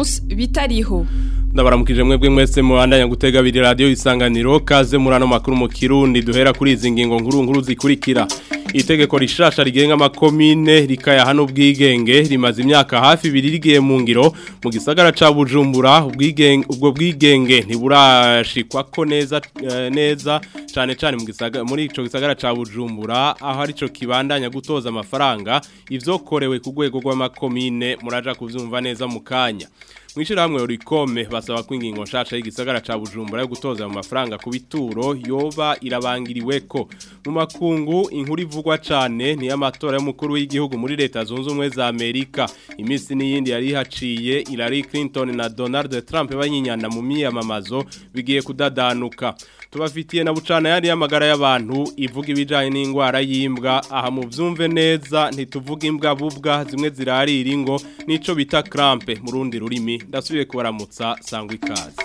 Alphonse bitariho ndabaramukije mwebwe mwese mubandanya gutega abiri radio isanganiro kaze murano makuru mu kirundi duhera kuri izi ngingo nkuru nkuru zikurikira itegeko rishasha rigenga amakomine rikaya hano ubwigenge rimaze imyaka hafi ibiri rigiye mu ngiro mu gisagara ca Bujumbura ubwigenge ubwo bwigenge ntiburashikwa ko neza uh, neza cyane cyane mu gisagara muri ico gisagara ca Bujumbura aho ari cyo kibandanya gutoza amafaranga ivyokorewe ku rwego rw'amakomine muraja kuvyumva neza mu kanya Mwishira hamwe urikome basaba ko ingingo nshasha y'igisagara ca Bujumbura yo gutoza mu mafaranga ku bituro yoba irabangiriweko mu makungu inkuru ivugwa cane ni amatora y'umukuru w'igihugu muri leta zunze ubumwe za Amerika imisi n'iyindi yari haciye Hillary Clinton na Donald Trump banyinyana mu miyamamazo bigiye kudadanuka tubafitiye na bucana yari y'amagara y'abantu ivuga ibijanye n'ingwara y'imbwa aha mu vyumve neza ntituvuga imbwa bubwa zimwe zirarira ingo nico bita crampe mu rundi rurimi ndasubiye kubaramutsa sangwa ikaze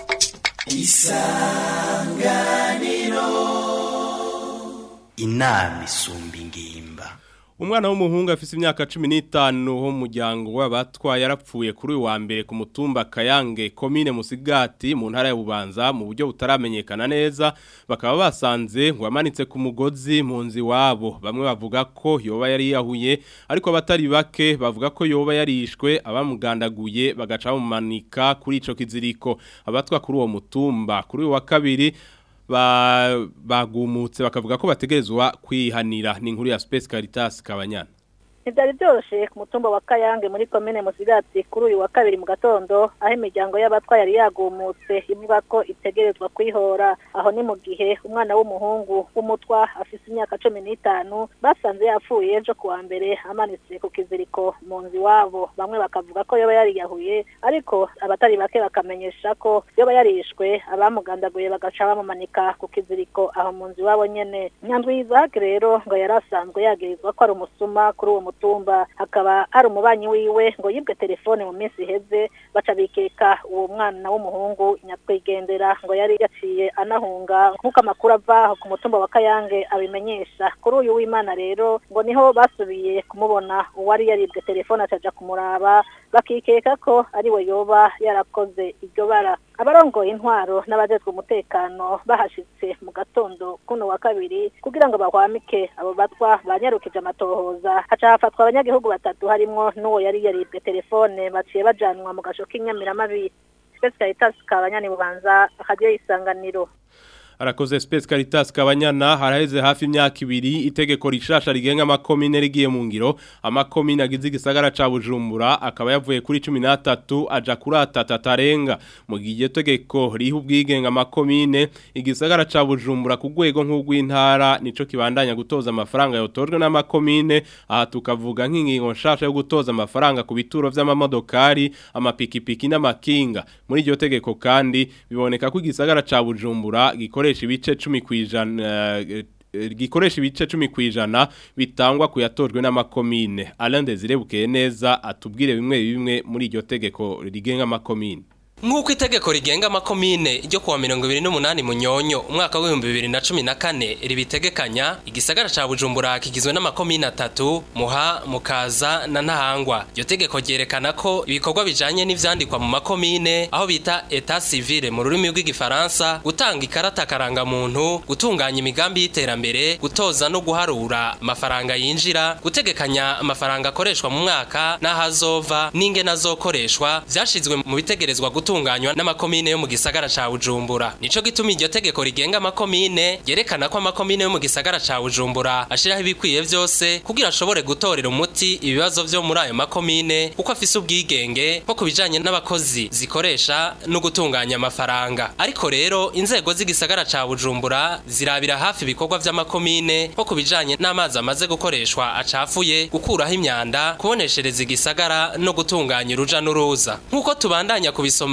isanganiro inama isumba ingimba Umwana w'umuhungu afise imyaka 15 ho muryango w'abatwa yarapfuye kuri uyu wa mbere ku mutumba Kayange commune Musigati mu ntara ya Bubanza mu buryo butaramenyekana neza bakaba basanze ngo amanitse ku mugozi mu nzi wabo bamwe bavuga ko yoba yari yahuye ariko abatari bake bavuga ko yoba yarishwe abamugandaguye bagaca bamumanika kuri ico kiziriko abatwa kuri uwo mutumba kuri uyu wa kabiri bagumutse bakavuga ko bategerezwa kwihanira ni inkuru ya Space Caritas Kabanyana Ntibyari byoroshye ku mutumba wa Kayange muri komine Musigati kuri uyu wa kabiri mu gatondo aho imiryango y'abatwa yari yagumutse ivuga ko itegerezwa kwihora aho ni mu gihe umwana w'umuhungu w'umutwa afise imyaka cumi n'itanu basanze yapfuye ejo kuwa mbere amanitse ku kiziriko mu nzu iwabo bamwe bakavuga ko yoba yariyahuye ariko abatari bake bakamenyesha ko yoba yarishwe abamugandaguye bagaca bamumanika ku kiziriko aho mu nzu iwabo nyene nyandwi Isaac rero ngo yari asanzwe yagirizwa ko ari umusuma kuri uwo mutumba hakaba hari umubanyi wiwe ngo yibwe telefone mu minsi iheze baca bikeka uwo mwana w'umuhungu nyakwigendera ngo yari yaciye anahunga nk'uko amakuru ava ku mutumba wa Kayange abimenyesha kuri uyu w'Imana rero ngo niho basubiye kumubona uwari yaribwe telefone acaja kumuraba bakikeka ko ari we yoba yarakoze iryo bara abarongoye intwaro n'abajejwe umutekano bahashitse mu gatondo kuno wa kabiri kugira ngo bahwamike abo batwa banyarukije amatohoza haca hafatwa abanyagihugu batatu harimwo n'uwo yari yaribwe telefone baciye bajanwa mu gasho k'inyamiramabi Space Caritas kabanyani bubanza akagiye isanganiro Arakoze Space Caritas Kabanyana haraheze hafi imyaka ibiri itegeko rishasha rigenga amakomine rigiye mu ngiro amakomine agize igisagara ca Bujumbura akaba yavuye kuri 13 aja kuri 3 atarenga mu gihe tegeko riha ubwigenga amakomine igisagara ca Bujumbura ku rwego nk'ugw'intara nico kibandanya gutoza amafaranga yotojwe n'amakomine aha tukavuga nk'ingingo nshasha yo gutoza amafaranga ku bituro vy'amamodokari amapikipiki n'amakinga muri iryo tegeko kandi biboneka ko igisagara ca Bujumbura gikore gikoresha ibice 10 kwijana gikoresha ibice 10 kwijana bitangwa kuyatojwe n'amakomine Alain Desire bukeye neza atubwire bimwe bimwe muri iryo tegeko rigenga amakomine Nk'uko itegeko rigenga amakomine ryo kuwa mirongo ibiri n'umunani munyonyo umwaka w'ibihumbi bibiri na cumi na kane ribitegekanya igisagara ca Bujumbura kigizwe n'amakomine atatu Muha Mukaza na Ntahangwa iryo tegeko ryerekana ko ibikorwa bijanye n'ivyandikwa mu makomine aho bita etat civil mu rurimi rw'igifaransa gutanga ikarata karanga muntu gutunganya imigambi y'iterambere gutoza no guharura amafaranga yinjira gutegekanya amafaranga akoreshwa mu mwaka n'ahazova n'ingene azokoreshwa vyashizwe mu bitegerezwa gutunganywa n'amakomine yo mu gisagara ca Bujumbura nico gituma iryo tegeko rigenga amakomine yerekana ko amakomine yo mu gisagara ca Bujumbura ashiraho ibikwiye vyose kugira ashobore gutorera umuti ibibazo vyo muri ayo makomine kuko afise ubwigenge nko kubijanye n'abakozi zikoresha no gutunganya amafaranga ariko rero inzego z'igisagara ca Bujumbura zirabira hafi ibikorwa vy'amakomine nko kubijanye n'amazi amaze gukoreshwa acafuye gukuraho imyanda kuboneshereza igisagara no gutunganya uruja n'uruza nk'uko tubandanya kubisoma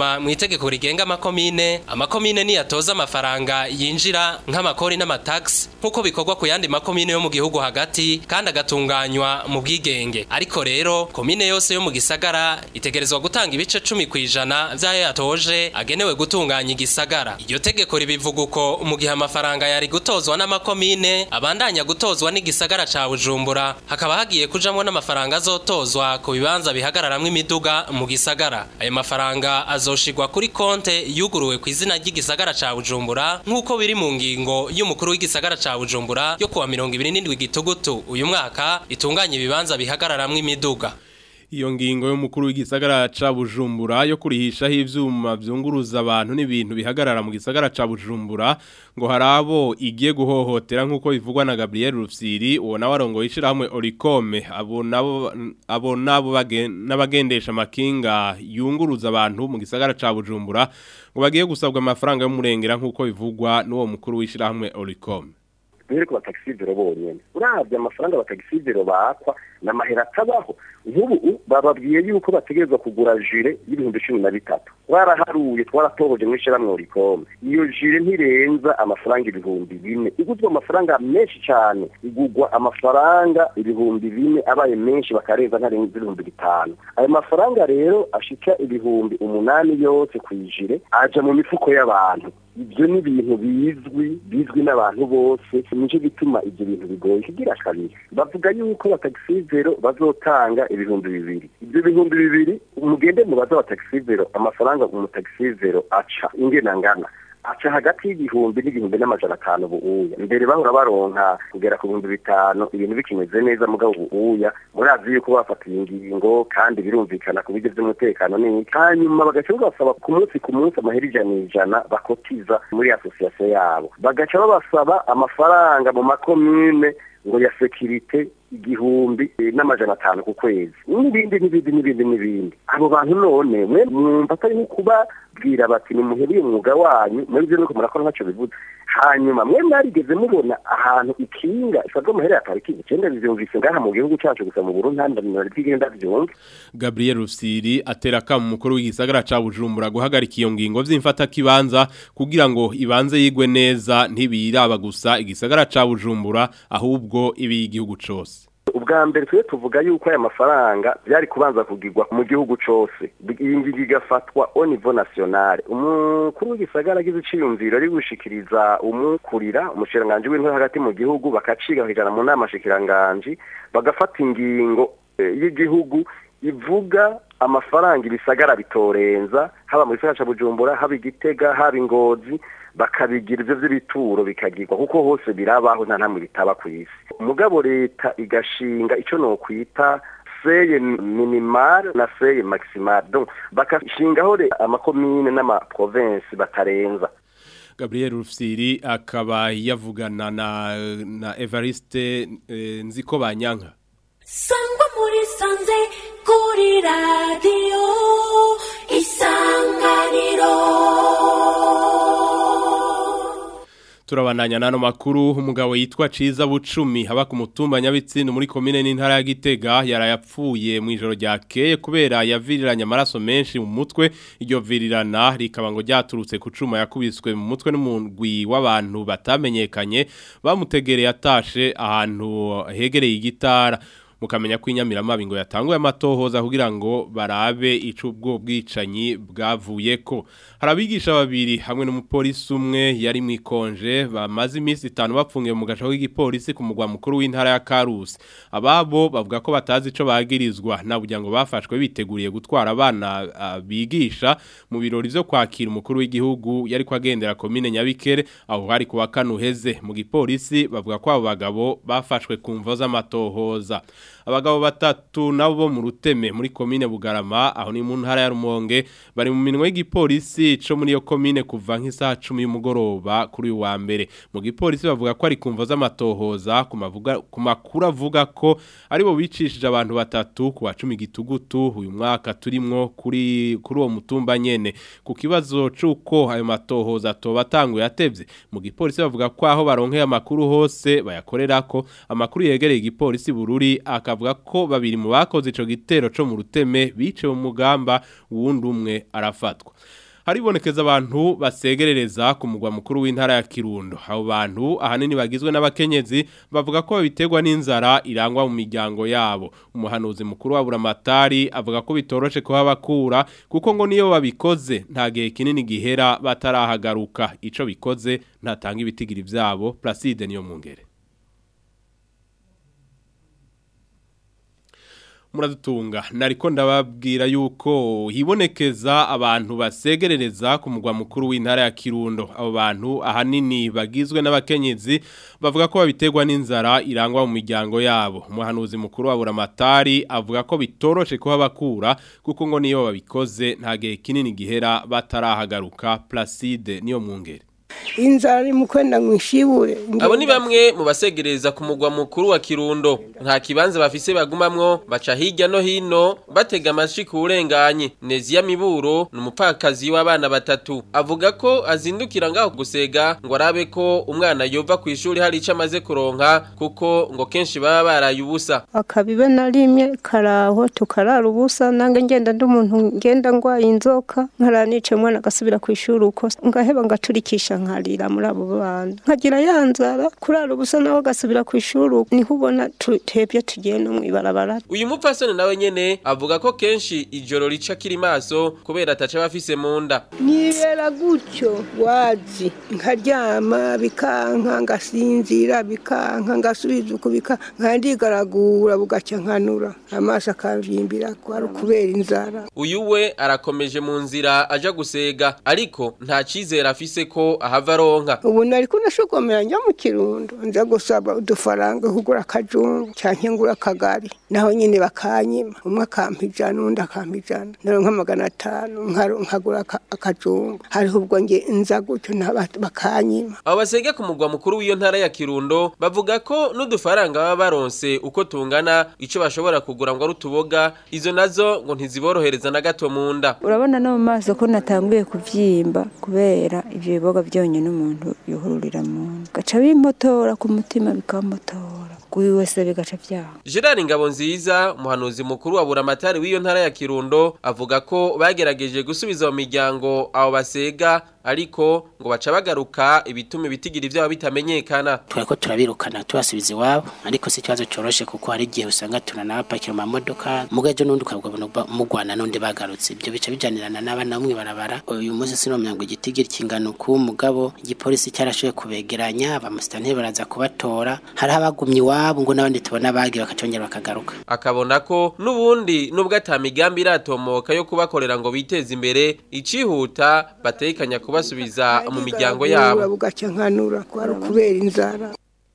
dusoma mu itegeko rigenga amakomine amakomine niyatoza amafaranga yinjira nk'amakori n'amatax nk'uko bikorwa ku yandi makomine yo mu gihugu hagati kandi agatunganywa mu bwigenge ariko rero komine yose yo mu gisagara itegerezwa gutanga ibice cumi ku ijana vy'ayo yatoje agenewe gutunganya igisagara iryo tegeko ribivuga uko mu gihe amafaranga yari gutozwa n'amakomine abandanya gutozwa n'igisagara ca bujumbura hakaba hagiye kujamwo n'amafaranga azotozwa ku bibanza bihagararamwo imiduga mu gisagara ayo mafaranga azoshigwa kuri konte yuguruwe ku izina ry'igisagara ca bujumbura nk'uko biri mu ngingo y'umukuru w'igisagara ca bujumbura yo kuwa mirongo ibiri n'indwi gitugutu uyu mwaka itunganya ibibanza bihagararamwo imiduga Iyo ngingo y'umukuru w'igisagara ca Bujumbura yo kurihishaho ivyuma vyunguruza abantu n'ibintu bihagarara mu gisagara ca Bujumbura ngo harabo igiye guhohotera nkuko bivugwa na Gabriel Rufsiri uwo nawe arongoye ishirahamwe Oricome abo nabo abo nabo n'abagendesha makinga yunguruza abantu mu gisagara ca Bujumbura ngo bagiye gusabwa amafaranga y'umurengera nkuko bivugwa n'uwo mukuru w'ishirahamwe Oricome rero ku batagisiviro bonyene uravye amafaranga batagisiviro bakwa n'amahera atabaho nk'ubu bababwiye yuko bategerezwa kugura jire y'ibihumbi cumi na bitatu twaraharuye twaratohoje mw'ishirahamwe orikome iyo jire ntirenza amafaranga ibihumbi bine iguzwa amafaranga menshi cane igurwa amafaranga ibihumbi bine abaye menshi bakarenza ntarenza ibihumbi bitanu ayo mafaranga rero ashika ibihumbi umunani yose kw'ijire aja mu mifuko y'abantu ibyo ni ibintu bizwi bizwi n'abantu bose nicyo gituma ibyo bintu bigoye kigira kabiri bavuga yuko batagisivero bazotanga ibihumbi bibiri ibyo bihumbi bibiri umugende mubaza wa tagisivero amafaranga umutagisivero aca ingena ngana aca hagati y'igihumbi n'igihumbi n'amajana atanu buuya mbere bahora baronka kugera ku bihumbi bitanu ibintu bikimeze neza mugabo buuya murazi yuko bafatiye ingingo kandi birumvikana ku buryo by'umutekano ni hanyuma bagaca babasaba ku munsi ku munsi amahera ijana ijana bakotiza muri asosiyasiyo yabo bagaca babasaba amafaranga mu makomine ngo ya sekirite igihumbi n'amajana atanu ku kwezi n'ibindi n'ibindi n'ibindi n'ibindi abo bantu none mwe mwumva atari nko kubabwira bati nimuhebeye umwuga wanyu muri byo nuko murakora ntacyo bivuze hanyuma mwe mwarigeze mubona ahantu ikinga isabwa amahera ya pariki icyenda bivyumvise ngaha mu gihugu cacu gusa mu Burundi handi ndamenya bigenda vyumva Gabriel Rusiri atera kama umukuru w'igisagara ca Bujumbura guhagarika iyo ngingo vy'imfata kibanza kugira ngo ibanze yigwe neza ntibiraba gusa igisagara ca Bujumbura ahubwo ibi igihugu cose ubwa mbere twe tuvuga yuko aya mafaranga byari kubanza kugirwa mu gihugu cose iyi ngingo igafatwa au niveau national umukuru w'igisagara agize iciyumviro ari gushikiriza umukurira umushikiranganji w'intore hagati mu gihugu bakaciga bakijana mu nama shikiranganji bagafata ingingo y'igihugu ivuga amafaranga ibisagara bitorenza haba mu gisagara ca Bujumbura haba igitega haba ingozi bakabigira ivyo vy'ibituro bikagirwa kuko hose birabaho nta ntamwe bitaba ku isi umugabo leta igashinga ico nokwita seye minimal na seye maximal donc bakashingaho amakomine n'amaprovinsi batarenza Gabriel Rufsiri akaba yavugana na na Evariste e, Nziko Banyanka Sangwa muri sanze kuri radio isanganiro Turabandanya nano makuru umugabo yitwa Ciza Bucumi haba ku mutumba Nyabitsindu muri komine n'intara ya Gitega yarayapfuye mu ijoro ryakeye kubera yaviriranye amaraso menshi mu mutwe iryo virirana rikaba ngo ryaturutse ku cuma yakubiswe mu mutwe n'umugwi w'abantu batamenyekanye bamutegereye atashe ahantu hegereye igitara mukamenya ko inyamiramabi ngo yatanguye amatohoza kugira ngo barabe ico ubwo bwicanyi bwavuye ko harabigisha babiri hamwe n'umupolisi umwe yari mu ikonje bamaze iminsi itanu bapfungiye mu gace k'igipolisi ku mugwa mukuru w'intara ya Karusi ababo bavuga ko batazi ico bagirizwa nabugira ngo bafashwe biteguriye gutwara abana uh, bigisha mu birori vyo kwakira umukuru w'igihugu yari kwagendera komine Nyabikere aho hari kuwa kanuheze mu gipolisi bavuga ko abo bagabo bafashwe ku mvo z'amatohoza abagabo batatu nabo bo mu ruteme muri komine Bugarama aho ni mu ntara ya Rumonge bari mu minwe y'igipolisi co muri yo komine kuva nk'isaha 10 y'umugoroba kuri uyu wa mbere mu gipolisi bavuga ko ari kumva z'amatohoza kumavuga kumakuru avuga ko ari bo bicishije abantu batatu ku wa 10 gitugutu uyu mwaka turimwo kuri kuri uwo mutumba nyene ku kibazo cuko ayo matohoza tobatanguye atevye mu gipolisi bavuga ko aho baronkeye amakuru hose bayakorera ko amakuru yegereye igipolisi bururi akavuga ko babiri mu bakoze ico gitero co mu ruteme bice mu mugamba uwundi umwe arafatwa haribonekeza abantu basegerereza ku mugwa mukuru w'intara ya Kirundo abo bantu ahanini bagizwe n'abakenyezi bavuga ko babiterwa n'inzara irangwa mu miryango yabo umuhanuzi mukuru wa Buramatari avuga ko bitoroshe kuba bakura kuko ngo niyo babikoze nta gihe kinini gihera batarahagaruka ico bikoze ntatanga ibitigiri vyabo Placide niyo mungere muradutunga nariko ndababwira yuko hibonekeza abantu basegerereza ku mugwa mukuru w'intara ya Kirundo abo bantu ahanini bagizwe n'abakenyezi bavuga ko babiterwa n'inzara irangwa mu miryango yabo umuhanuzi mukuru wa Buramatari avuga ko bitoroshe kuba bakura kuko ngo niyo babikoze nta gihe kinini gihera batarahagaruka Placide niyo mungere inzara iri mu kwenda mu ishibure abo ni bamwe mu basegereza ku mugwa mukuru wa kirundo nta kibanza bafise bagumamwo baca hirya no hino batega amashi ku burenganye neziya miburo ni umupfakazi w'abana batatu avuga ko azindukira ngaho gusega ngo arabe ko umwana yova ku ishuri hari icyo amaze kuronka kuko ngo kenshi baba baraye ubusa akabibe na rimwe karaho tukarara ubusa nange ngenda ndi umuntu ngenda ngwaye inzoka nkara nice mwana agasubira ku ishuri uko ngaheba ngaturikisha nkarira muri abo bana nkagira ya nzara kurara ubusa nawe agasubira ku ishuri niho ubona tutebye tugiye no mw'ibarabara uyu mupfasoni nawe nyene avuga ko kenshi ijoro rica kiri maso kubera ataca bafise mu nda nibera gutyo wazi nkaryama bikanka ngasinzira bikanka ngasubiza uko bika nkandigaragura bugaca nkanura amaso akamvimbira kwari kubera inzara uyu we arakomeje mu nzira aja gusega ariko nta cizere afise ko ahava aronka ubu nari kunashogomera njya mu kirundo nza gusaba udufaranga kugura akajungu canke ngura akagari naho nyine bakanyima umwe akampa ijana undi akampa ijana naronka magana atanu nkaro- nkagura aka- akajungu hariho ubwo nge nza gutyo naba- bakanyima abo basega ku mugwa mukuru w'iyo ntara ya kirundo bavuga ko n'udufaranga baba baronse uko tungana ico bashobora kugura ngo ari utuboga izo nazo ngo ntiziborohereza na gato mu nda urabona no mu maso ko natanguye kuvyimba kubera ivyo biboga byonyine umuntu yuhururira mu nda gaca bimpotora ku mutima bikamutora kuri wese bigaca vyaha Gerard Ngabo nziza umuhanuzi mukuru wa Buramatari w'iyo ntara ya Kirundo avuga ko bagerageje gusubiza mu miryango abo basega ariko ngo baca bagaruka ibituma ibitigiri vyabo bitamenyekana turiko turabirukana tubasubiza iwabo ariko si ikibazo coroshe kuko hari igihe usanga tunanabapakira mu mamodoka mugajo n'undi ukabona ba- mugwana n'undi bagarutse ibyo bica bijanirana n'abana bamwe barabara uyu munsi sinomenya ngo igitigiri kingana uku mugabo igipolisi cyarashoboye kubegeranya abamusitanteri baraza kubatora hariho abagumye iwabo ngo n'abandi tubona bagiye bakacongera bakagaruka akabona ko n'ubundi nubwo ata migambi iratomoka yo kubakorera ngo biteze imbere icihuta batekanya kubasubiza mu miryango yabo bugaca nkanura kwari kubera inzara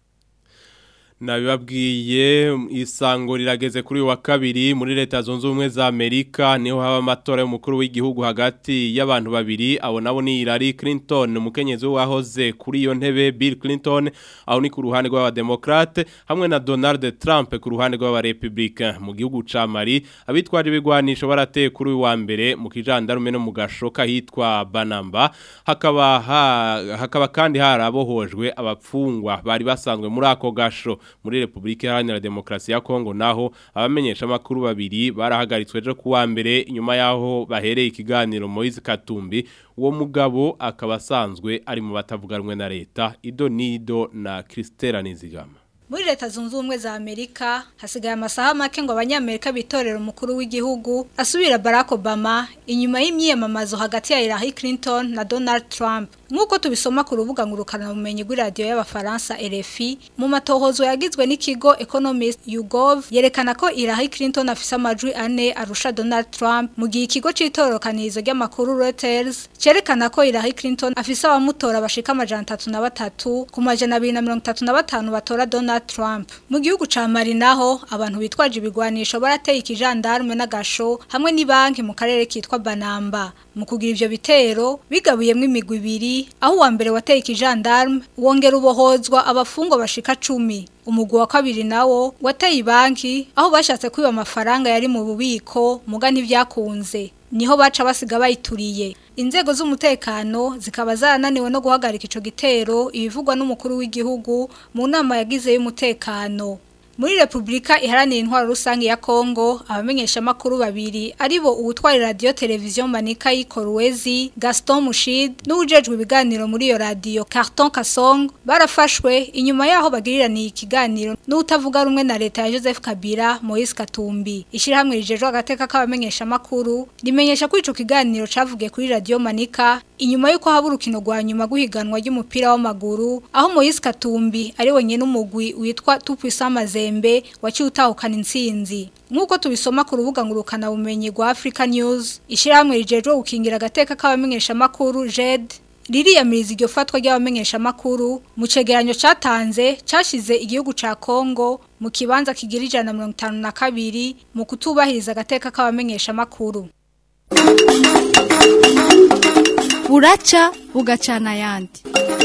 Nabibabwiye isango rirageze kuri uyu wa kabiri muri leta zunze ubumwe za Amerika niho haba amatora y'umukuru w'igihugu hagati y'abantu babiri abo nabo ni Hillary Clinton umukenyezi wahoze kuri iyo ntebe Bill Clinton aho ni ku ruhande rw'abademokrate hamwe na Donald Trump ku ruhande rw'abarepublicain mu gihugu ca Mali abitwaje ibigwanisho barateye kuri uyu wa mbere mu kijandarume no mu gashoka hitwa Banamba hakaba ha, hakaba kandi harabohojwe abapfungwa bari basanzwe muri ako gasho muri Republika Iharanira Demokarasi ya Kongo naho abamenyesha makuru babiri barahagaritswe ejo kuwa mbere inyuma yaho bahereye ikiganiro Moise Katumbi uwo mugabo akaba asanzwe ari mu batavuganwe na leta Ido Nido na Christela Nizigama muri leta zunze ubumwe za amerika hasigaye amasaha make ngo abanyamerika bitorera umukuru w'igihugu asubira barack obama inyuma y'imyiyamamazo hagati ya hillary clinton na donald trump nk'uko tubisoma ku rubuga ngurukanabumenyi rw'iradiyo y'abafaransa rfi mu matohozo yagizwe n'ikigo economist ugov yerekana ko hillary clinton afise amajwi ane arusha donald trump mu gihe ikigo c'itororokanirizo ry'amakuru reuters cerekana ko hillary clinton afise abamutora bashika amajana atatu na batatu ku majana abiri na mirongo itatu na batanu batora donald trump mu gihugu ca mali naho abantu bitwaje ibigwanisho barateye ikijandarume n'agasho hamwe n'ibanki mu karere kitwa banamba mu kugira ivyo bitero bigabuyemwo imigwi ibiri aho uwa mbere wateye ikijandarume wongera ubohozwa abafungwa bashika cumi umugwi wa kabiri nawo wateye ibanki aho bashatse kwiba amafaranga yari mu bubiko muga ntivyakunze niho baca basiga bayituriye inzego z'umutekano zikaba zarananiwe no guhagarika ico gitero ibivugwa n'umukuru w'igihugu mu nama yagize y'umutekano muri Republika iharanira intwaro rusange ya Kongo abamenyesha makuru babiri aribo uwutwara radio televiziyo Manika y'Ikorwezi Gaston Mushid n'ujejwe ibiganiro muri iyo radio Carton Kasong barafashwe inyuma yaho bagiriraniye ikiganiro n'utavuga rumwe na leta ya Joseph Kabila Moise Katumbi ishirahamwe rijejwe agateka k'abamenyesha makuru rimenyesha ko ico kiganiro cavugiye kuri radio Manika inyuma yuko haba urukino rwa nyuma guhiganwa ry'umupira w'amaguru aho Moise Katumbi ari wenyine n'umugwi witwa Tupisa Mazembe waciye utahukana intsinzi nk'uko tubisoma ku rubuga ngurukana bumenyi rwa Africa News ishyirahamwe rijejwe gukingira agateka k'abamenyesha makuru JED ririyamiriza iryo fatwa ry'abamenyesha makuru mu cegeranyo catanze cashize igihugu ca Kongo mu kibanza kigira ijana mirongo itanu na kabiri mu kutubahiriza agateka k'abamenyesha makuru buraca bugacana ayandi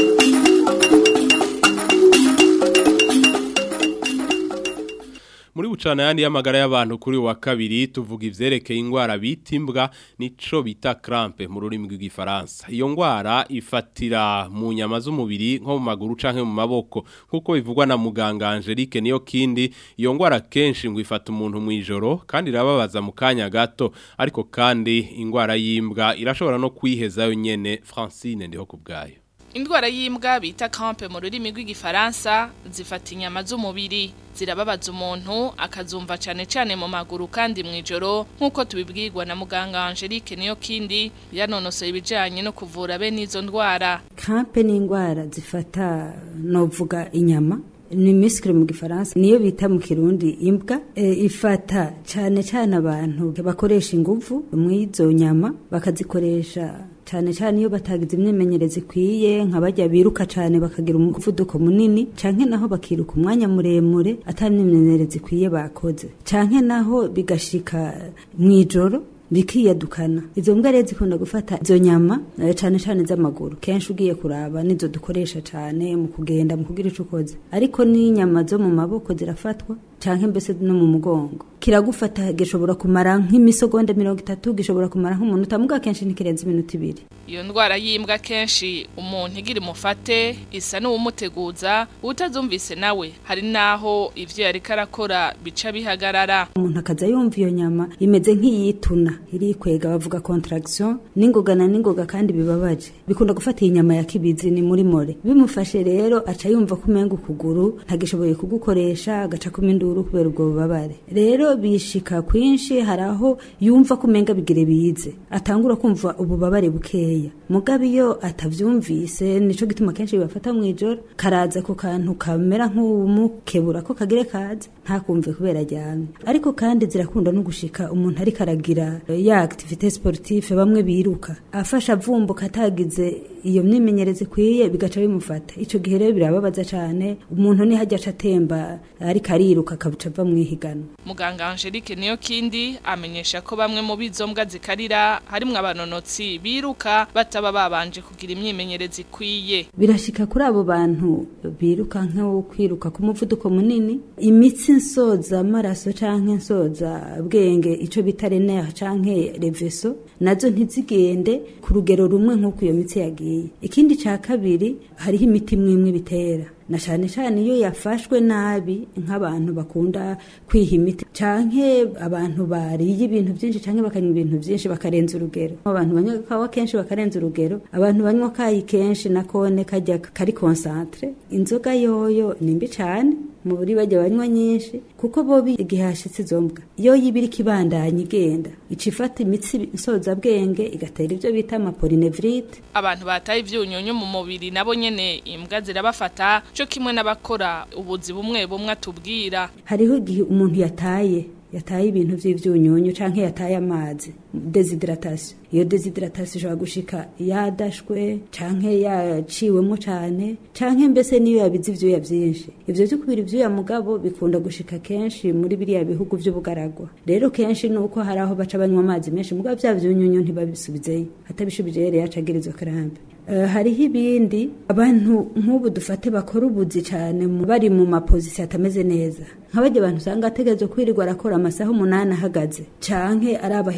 muri bucana yandi y'amagara y'abantu kuri wa kabiri tuvuga ivyerekeye ingwara bita imbwa nico bita crampe mu rurimi rw'igifaransa iyo ngwara ifatira mu nyama z'umubiri nko mu maguru canke mu maboko nkuko bivugwa na muganga Angelique niyo kindi iyo ngwara kenshi ngo ifata umuntu mu ijoro kandi irababaza mu kanya gato ariko kandi ingwara y'imbwa irashobora no kwihezayo nyene Francine ndiho kubgayo Indwara y'imbwa bita crampe mu rurimi rw'igifaransa zifata inyama z'umubiri zirababaza umuntu akazumva cyane cyane mu maguru kandi mu ijoro nk'uko tubibwirwa na muganga Angelique niyo kindi yanonosoye ibijyanye no kuvura bene izo ndwara crampe ni indwara zifata novuga inyama ni misikire mu gifaransa niyo bita mu kirundi imbwa e, ifata cyane cyane abantu bakoresha ingufu mw'izo nyama bakazikoresha cyane cyane iyo batagize imyimenyerezo ikwiye nka bajya biruka cyane bakagira umuvuduko munini canke naho bakiruka umwanya muremure atari imyimenyerezo ikwiye bakoze canke naho bigashika mw'ijoro bikiyadukana izo mbwa rero zikunda gufata izo nyama cyane cyane z'amaguru kenshi ugiye kuraba nizo dukoresha cyane mu kugenda mu kugira ico ukoze ariko n'inyama zo mu maboko zirafatwa canke mbese no mu mugongo kiragufata gishobora kumara nk'imisogonda mirongo itatu gishobora kumara nk'umunota muga kenshi ntikirenze iminota ibiri iyo ndwara y'imbwa kenshi umuntu igira umufate isa n'uwumuteguza utazumvise nawe hari naho ivyo yariko arakora bica bihagarara umuntu akaza yumva iyo nyama imeze nk'iyituna irikwega bavuga contraction n'ingoga na n'ingoga kandi bibabaje bikunda gufata iyi nyama ya kibizi ni muri more bimufashe rero aca yumva ko umenga ukuguru ntagishoboye kugukoresha agaca kuma induru kubera ubwo bubabare rero bishika kwinshi hari aho yumva ko umenga bigire bize atangura kumva ububabare bukeya mugabe iyo atavyumvise nico gituma kenshi bibafata mu ijoro karaza ku kantu kamera nk'umukebura ko kagire kaze ntakumve kubera aryamye ariko kandi zirakunda no gushika umuntu ariko aragira ya activité sportive bamwe biruka afasha avumbuka atagize iyo myimenyerezo ikwiye bigaca bimufata ico gihe rero birababaza cane umuntu ni hajya atemba ariko ariruka akabuca ava mwihiganwa muganga Angelique niyo kindi amenyesha ko bamwe mu bizombwa zikarira harimwo abanonotsi biruka bataba babanje kugira imyimenyerezo ikwiye birashika kuri abo bantu biruka nko kwiruka ku muvuduko munini imitsi nsoza amaraso canke nsoza bwenge ico bita renere canke reveso nazo ntizigende ku rugero rumwe nk'uko iyo mitsi yagiye ikindi ca kabiri hariho imiti imwe bitera na cyane cyane iyo yafashwe nabi nk'abantu bakunda kwiha imiti canke abantu bariye ibintu byinshi canke bakanywa ibintu byinshi bakarenza urugero abantu banywa kawa kenshi bakarenza urugero abantu banywa kayi kenshi na kone kajya kari concentre inzoga yoyo ni mbi cyane mu buri bajya banywa nyinshi kuko bobi igihe hashitse izo mbwa iyo yibiri kibandanya igenda ica ifata imitsi nsoza bwenge igatera ibyo bita amapolinevrite abantu bataye ivyunyunyu mu mubiri nabo nyene imbwa zirabafata cyo kimwe n'abakora ubuzi bumwe bumwe atubwira hariho igihe umuntu yataye yataye ibintu by'ivyunyunyu canke yataye amazi desidratation iyo desidratation ishobora gushika yadashwe canke yaciwemo cane canke mbese niyo yabize ivyuya vyinshi ivyo vyo kubira ivyuya mugabo bikunda gushika kenshi muri biriya bihugu vy'ubugaragwa rero kenshi nuko hari aho baca banywa amazi menshi mugabo vya vyunyunyu ntibabisubizeyo atabishubije rero yacagirizwa karambe Uh, hariho ibindi abantu nk'ubu dufate bakora ubuzi cyane bari mu mapozisiyo atameze neza nk'abajya abantu usanga ategerezwa kwirirwa arakora amasaha umunani ahagaze canke araba hejuru nko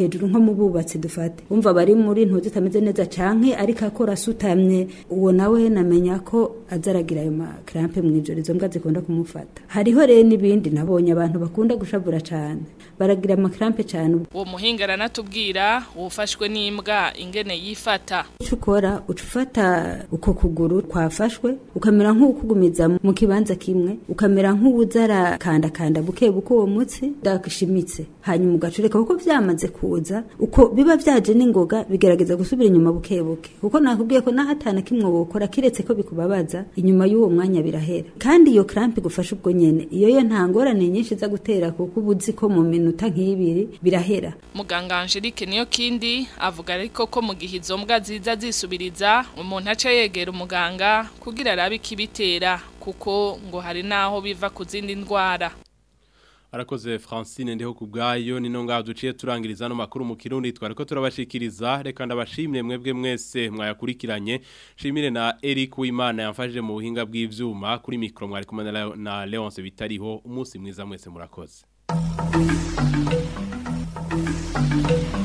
mu bubatsi dufate umva bari muri ntuzi itameze neza canke ariko akora asutamye uwo nawe namenya ko azaragira ayo makrampe mu ijoro izo mbwa zikunda kumufata hariho rero n'ibindi nabonye abantu bakunda gushavura cane baragira amakrampe cane uwo muhinga aranatubwira uwufashwe n'imbwa ingene yifata icyo ukora uca ufata uko kuguru kwafashwe ukamera nk'ukugumiza mu kibanza kimwe ukamera nk'uwuza arakandakanda buke buke uwo mutsi ndashimitse hanyuma ugacureka kuko vyamaze kuza uko biba vyaje n'ingoga bigerageza gusubira inyuma buke buke kuko nakubwiye ko nahatana kimwe wokora kiretse ko bikubabaza inyuma y'uwo mwanya birahera kandi iyo cramp igufasha ubwo nyene iyo yo nta ngorane nyinshi za gutera kuko uba uzi ko mu minota nk'ibiri birahera muganga Angelique niyo kindi avuga ariko ko mu gihe izo mbwa ziza zisubiriza umuntu aca yegera umuganga kugira arabe ikibitera kuko ngo hari naho biva ku zindi ndwara Arakoze Francine ndeho kubgayo nino ngaho duciye turangiriza no makuru mu kirundi twariko turabashikiriza reka ndabashimire mwebwe mwese mwayakurikiranye shimire na Eric Uwimana yamfashije mu buhinga bw'ivyuma kuri micro mwari kumwe na- na Leonce bitariho umunsi mwiza mwese murakoze